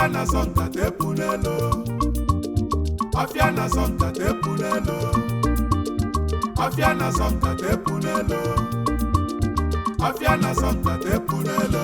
na-asọ nkata epu n'elu ọfịa na-asọ nkata epu n'elu ọfịa na-asọ nkata epu n'elu ọfịa na-asọ nkata epu n'elu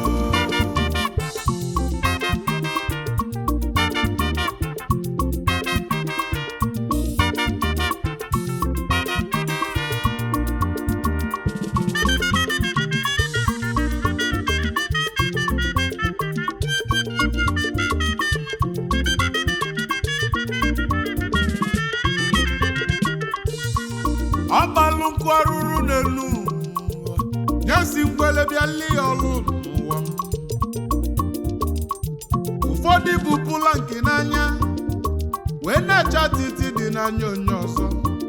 ọgbalụ nkụ arụrụ n'elu ụwa nyesi mgbele bịa lie ọlụ n'ụwa m. ụfọdụ bụ pụlanki n'anya wee na-acha titi dị n'anya onye ọzọ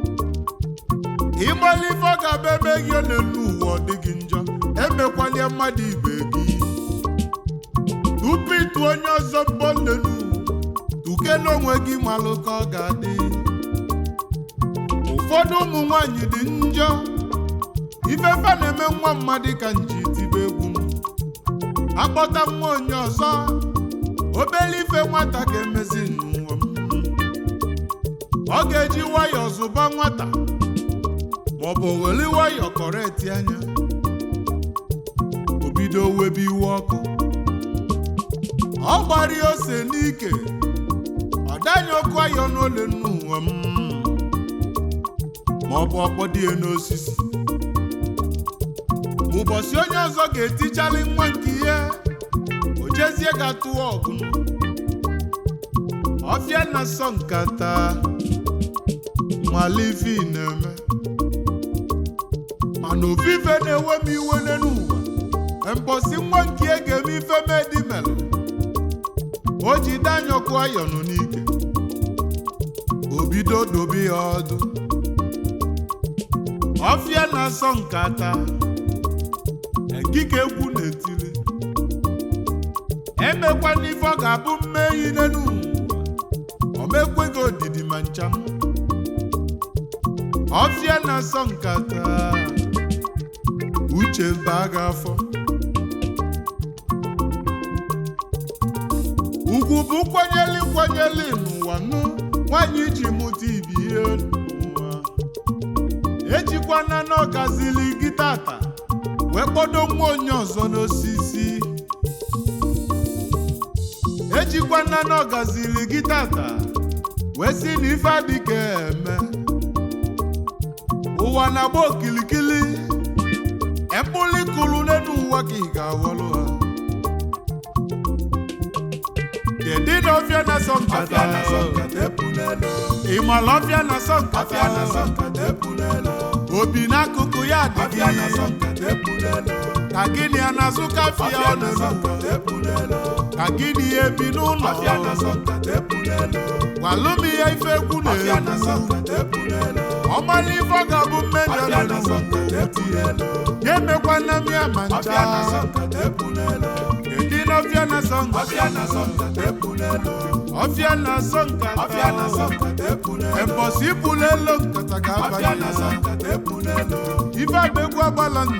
ịgbali ife ọ ga-abịa ebe gị n'elu ụwa ọ dịghị njọ emekwalie mmadụ ibe gị tupu ịtụ onye ọzọ mbọ n'elu tuke n'onwe gị malụ ka ọ ga-adị ụfọdụ ụmụ nwanyị dị njọ ifefe na-eme nwa mmadụ ka nji tibe egwu m akpọta nwa onye ọzọ obere ife nwata ga-emezi n'ụwa m ọ ga-eji nwayọọ zụba nwata maọbụ weli nwayọọ kọreti anya o bido webe iwe ọkụ ọ gbara ose n'ike ọ danye ọkụ ayọ n'ole n'ụwa m ma ọ bụ ọkpọdie n'osisi ụbọchị onye ọzọ ga-etichali nwa nke ihe o jezie ga-atụwa ọgụ ọfịa na-asọ nkata malivi na-eme mana ofufe na-ewe m iwe n'elu ụwa mbọsị nwa nke ihe ga-eme ife medimelụ o ji danyọkụ ayọnụ n'ike o bido dobe ya ọdụ ọfịa na-asọ nkata ekike egwu na-etili emekwana ife ọ ga-abụ mmehie n'elu ụwa omekweghị odidi ma ncha ọfịa na-asọ nkata uche baa gị afọ ugwu bụ kwanyeli kwanyeli n'ụwa nụ nwaanyị ji mụta ibi ihe n'ụwa ejikwana n'ọgazili gị tata wee kpọdo nwa onye ọzọ n'osisi ejikwana n'ọgazili gị tata wee si na ife adịghị eme ụwa na-agba okilikili embuli kụrụ n'elu ụwa ka ị ga-aghọrọ ha kedu na ọfịa na-asọ nkata ịmala ọfịa na-asọ nkata obi n'akụkụ ya adịghị ka gịnị a na-azụ kafia ọ na-eme ka gịnị ya ebi n'ụlọ gwalụm ihe ife egwu na-egwu ọgbala ife ọ ga-abụ mmejọ ya emekwana m ya ma ncha edi n'ọfịa na-asọ nkata ọfịa na-asọ nkata embọsị ibulu elu nkata ga-abanye ife bụ egwu agbala ndụ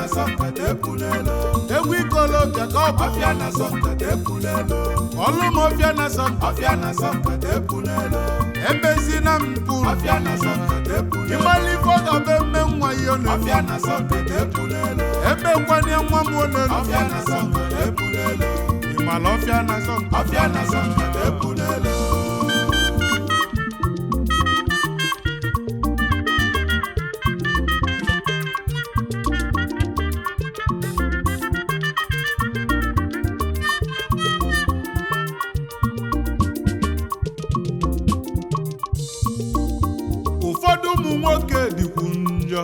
egwu ikolobịa ka ọ bụ ọlụ m ọfịa na-asọ nkata ebezina m mpụrụ ịgbala ife ọ ga-abụ eme nwa ihe ọ na-eme emekwana nwa m ọ na-eme ịmala ọfịa na-asọ nkata ụfọdụ ụmụ nwoke dịkwu njọ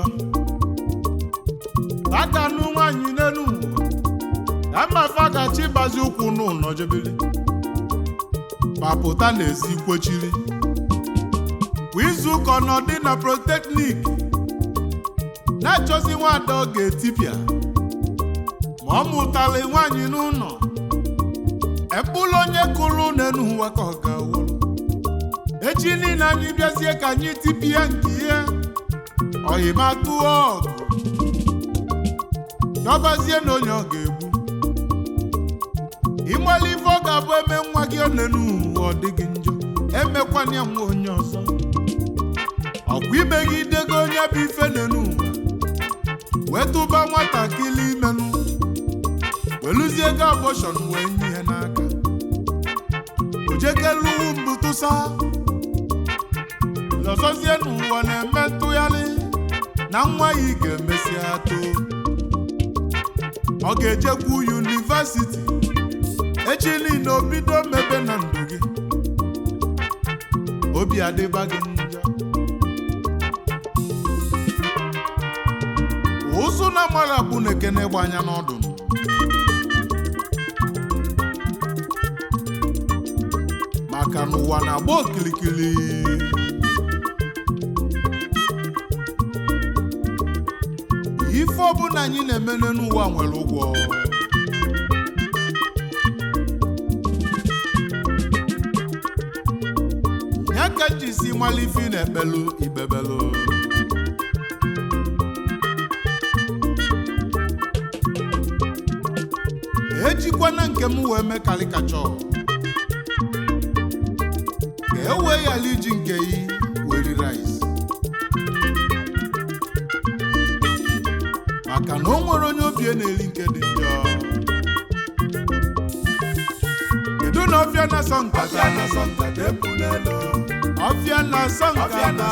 takanụ nwaanyị n'elu ụwa ya mmafa gachi ịgbazi ụkwụ n'ụlọ jebiri papụta n'ezi kwochiri kwa izu ụka ọ nọ dị na proteknik na-achọzi nwada ọ ga-etipịa ma ọ mụtara nwaanyị n'ụlọ ekpụlụ onye kụrụ n'elu ụwa ka ọ ga-awụrụ echi niile anyị bịazie ka anyị tipịa nke ihe ọyịma tụọ ọgụ dọbazie na onye ọ ga-egbu ịgbali ife ọ ga-abụ eme nwa gị one n'ụwa ọ dịghị njọ emekwana ya nwa onye ọzọ ọkwa imegidego onye bụ ife n'enu ụwa wee tụba nwatakịrị imenụ weluzie ego abọshọn wee nye ya n'aka ojekeluwu mbụ tụsa lọzọzie n'ụwa na-eme ntụgharị na nwa ya ị ga-emesịa too ọ ga-ejekwu yunivasiti echi niile obido mebe na ndụ gị obi adịba gị njọ ụzụ na amara bụ na-ekene gba anya n'ọdụ maka na ụwa na-agba okirikiri ife ọbụla anyị na-emene n'ụwa nwere ụgwọ ya ka m ji si mala ife ị na-ekpelu ikpebelu ejikwana nke m wee mee karikachọ ka e wee ghara iji nke yi weri rice maka na o nwere onye obi na-eri nke dị njọ kedu na ọfịa na-asọ nkata ọfịa na-asọ nkata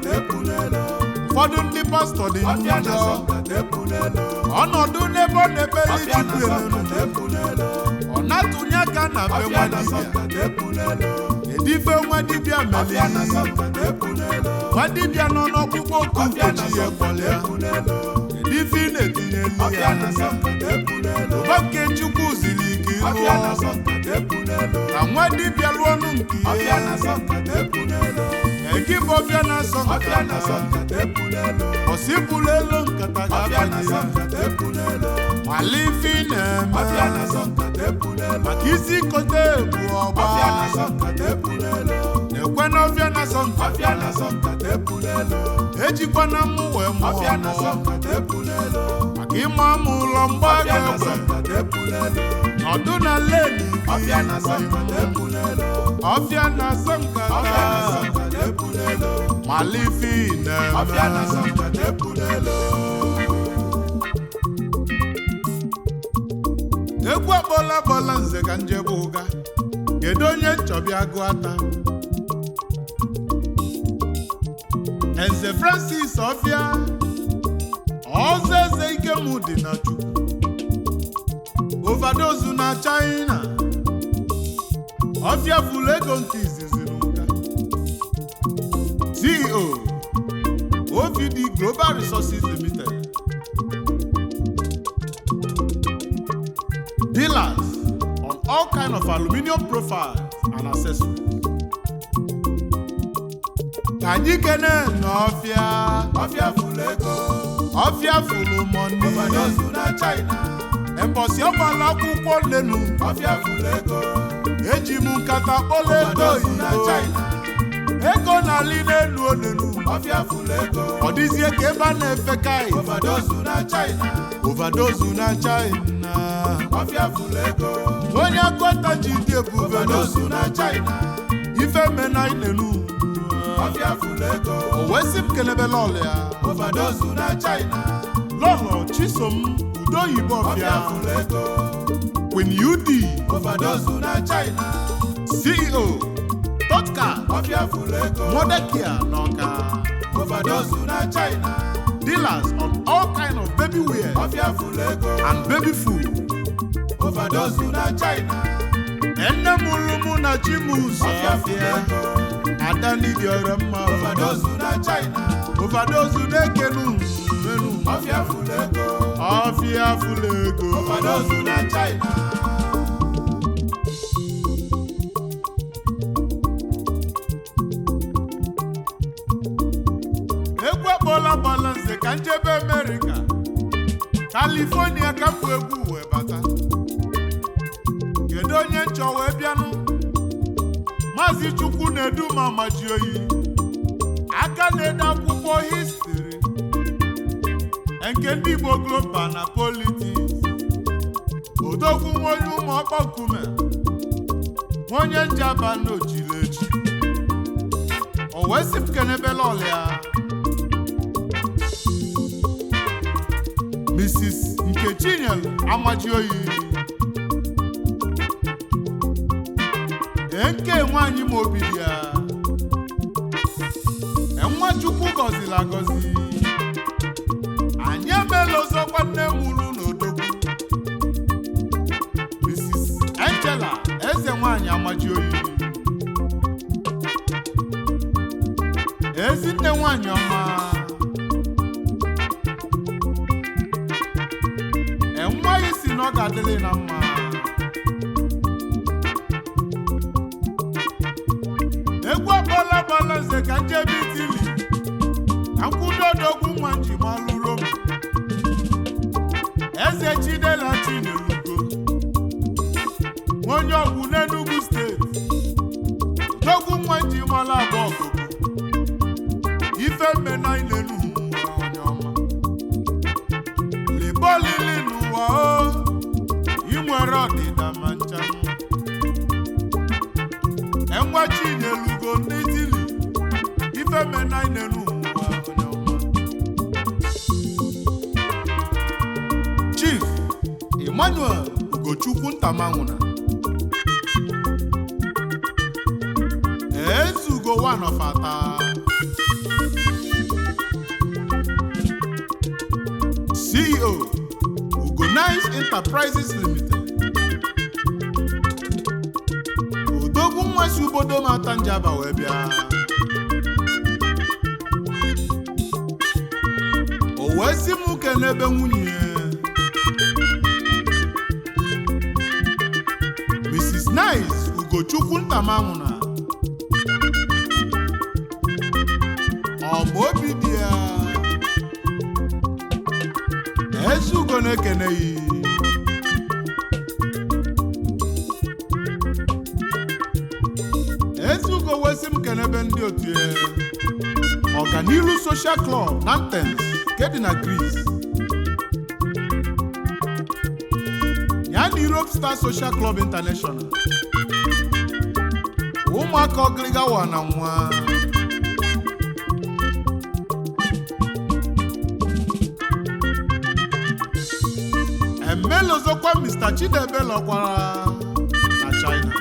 ụfọdụ ndị pastọ dị njọ ọnọdụ n'ebe ọ na-ekpere chukwu elelu ọ na-atụnye aka na be nwa dibịa edife nwa dibịa mere nwa dibịa nọ n'ọkpụkpọ oku nkechi ya kpọlịa edife ị na-etinyelu ya ụba nke chukwu ziri ike ịlụọ ka nwa dibịa lụọ ọnụ nke ihe egi bụ ọbịa na-asọ nkata osipụlụ elu nkata ga-abanye mala ife ị na-eme maka isi kote bụ ọgba ekwe na ọbịa na-asọ nkata ejikwana m wee mụọ mụọ maka ịma m ụlọ mgba ga-egbe nọdụ na leni ọfịa na-asọ nkata mala ife ị na-eme egwu akpọla akpọla nze ka njebe ụga kedu onye nchọbịa gụ ata Nze Francis ọfịa ọzọ eze ikem dị na chukwu ovadozu na China ọfịa fụlụ ego nke izizi n'ụka CEO OVD Global Resources Limited dealers on all kind of aluminium profiles and accessories. Ka anyị kene n'ọfịa ọfịa fụlụ ego ọfịa fụlụ mọni ovadozu na China embọsị ọgbala akwụkwọ lenu ọfịa fụlụ ego eji m nkata kpọla ego ovadozu na oyibo China ego na-alị n'elu onenu ọfịa fụlụ ego ọ dịzie ka ebe a na-efe kai ovadozu na China ovadozu na China ọfịa fụlụ ego onye akọta ji dị ebube ovadozu na China ife mena inenu ọfịa fụlụ ego o wee sị m kelebe lọlụ ya ovadozu na China lọlọ chisom udoyibo ọfịa ọfịa fụlụ ego Queen UD ovadozu na China CEO Totka ọfịa fụlụ ego Modekia n'Ọka ovadozu na China dealers on all kind of baby wear ọfịa fụlụ ego and baby food ovadozu na China nne mụrụ mụ na chimus ọfịa fụlụ ọfịa ego ada nidiọrọ mma ovadozu na China ovadozu na-ekenu menu ọfịa fụlụ ego ọfịa fụlụ ego ovadozu na China egwu akpọla gbala nze ka njebe amerịka kalifonia ka bụ egwu wee bata kedu onye nchọ wee bịanụ maazị chukwu na-edu ma maji oyi aka na-ede akwụkwọ histri nke ndị igbo global na politiks odogwu nwa onye ụmụ ọkpọ nkume nwa onye njaba n'ojile echi o wee sị m kenebela ọlịa mrs nkechinyelu amaji oyi nke nwaanyị ma obiri ya nwa chukwu gọziri agọzi anyị emeela ọzọkwa nne m ulu n'odogwu mrs angela eze nwaanyị amaji oyi ezinne nwaanyị ọma enweghị si na ọ ga-adịrị na mma egwu akpọla gbala nze ka njebe itili ka nkwụdo odogwu nwa nji malụ rom eze chidela chinelugo onye ọgwụ n'Enugu steeti odogwu nwa nji malụ agba ọgụgụ ife mmena ilenu onye ọma libolili n'ụwa o inwere ọdịda ma nchanụ enwa chinyelugo ndị tili ife mena inenu ụwa onye ọma chief emmanuel ugochukwu ntamanwụna ezugo one of ata ceo ugonice enterprises limited odogwu nwa si obodo mata njaba wee bịa o wee si m uke n'ebe nwunye mrs nice ugochukwu ntamanwụna ọ bụ obi dị ya eze ugo na-ekene ya ezugo wesi m kenebe ndị otu ya ọganiru social club nantens nke dị na gris ya na europe star social club international ụmụaka ọgịrịgawa na nwa emelozokwa mr chidebe lọkwara na china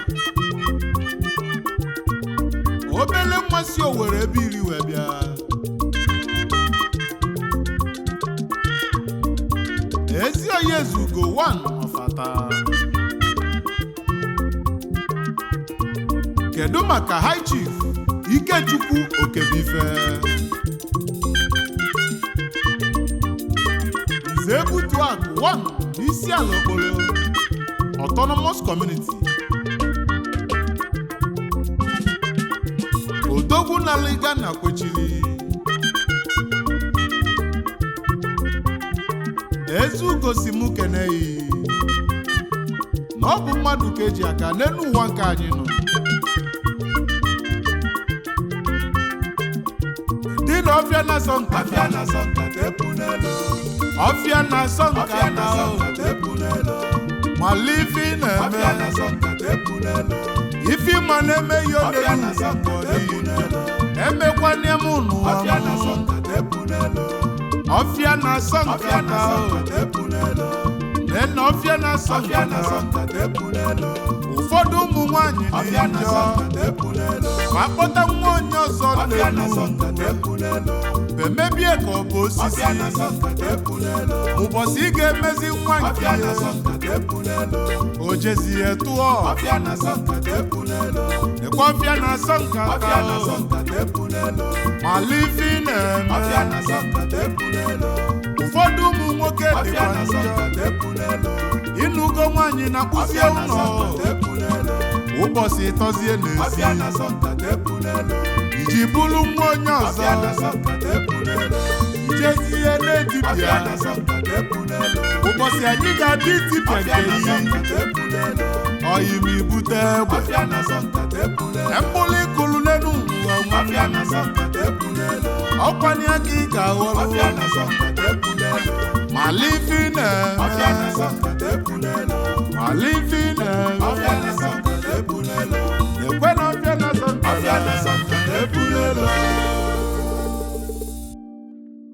obele mmasị owere ebe iri wee bịa ezi oyi ezugo 1 ọfata kedu maka high chief ikechukwu okebife nze ebutu akụ 1 n'isi ala okporo autonomous community odogwu na liga na kwechiri ezugo si mụ keneyi na ọ bụ mmadụ ka eji aka n'elu ụwa nke anyị nọ dị na ọfịa na-asọ nka Afia na sọnka tepu n'elu. ọfịa na-asọ nka Afia na na sọnka tepu n'elu. mala ife ị Afia na na-eme sọnka tepu n'elu. ife ịma na-eme ihe Afia na odelu sọnka tepu n'elu. emekwana m n'ụwa Afia na m sọnka tepu n'elu. ọfịa na-asọ Afia nka na na sọnka tepu n'elu. nena ọfịa na-asọ Afia nka na na sọnka tepu n'elu. ụfọdụ ụmụ nwanyị dị Afia na njọ sọnka tepu n'elu. ma akpọta nwa onye ọzọ Afia na n'elu sọnka tepu n'elu. emebie ka ọ bụ osisi Afia na sọnka tepu n'elu. ụbọchị ị ga-emezi nwa nke Afia na ya sọnka tepu n'elu. o jezie tụọ Afia na sọnka tepu n'elu. ekwe ọfịa na-asọ nka Afia na ka sọnka tepu n'elu. mala ife ị Afia na-eme na sọnka tepu n'elu. ụfọdụ ụmụ nwoke Afia dịkwa na njọ sọnka tepu n'elu. ịnụgo nwaanyị na-akpụzie Afia na ụlọ sọnka tepu n'elu. ụbọchị ịtọzie n'ezi Afia na sọnka tepu n'elu. iji bụrụ nwa onye ọzọ Afia na sọnka tepu n'elu. ijezie Afia na-edibịa na sọnka tepu n'elu. ụbọchị anyị ga-adị itipịa Afia nke na iyi sọnka tepu n'elu. ọyị ma ibute egbe Afia na sọnka tepu n'elu. mkpụrụ ịkụrụ n'elu ụwa Afia nwanne na sọnka tepu n'elu. ọkwanye aka ị ga-aghọrọ Afia na sọnka tepu n'elu. mala ife ị Afia na na-eme sọnka tepu n'elu. alifi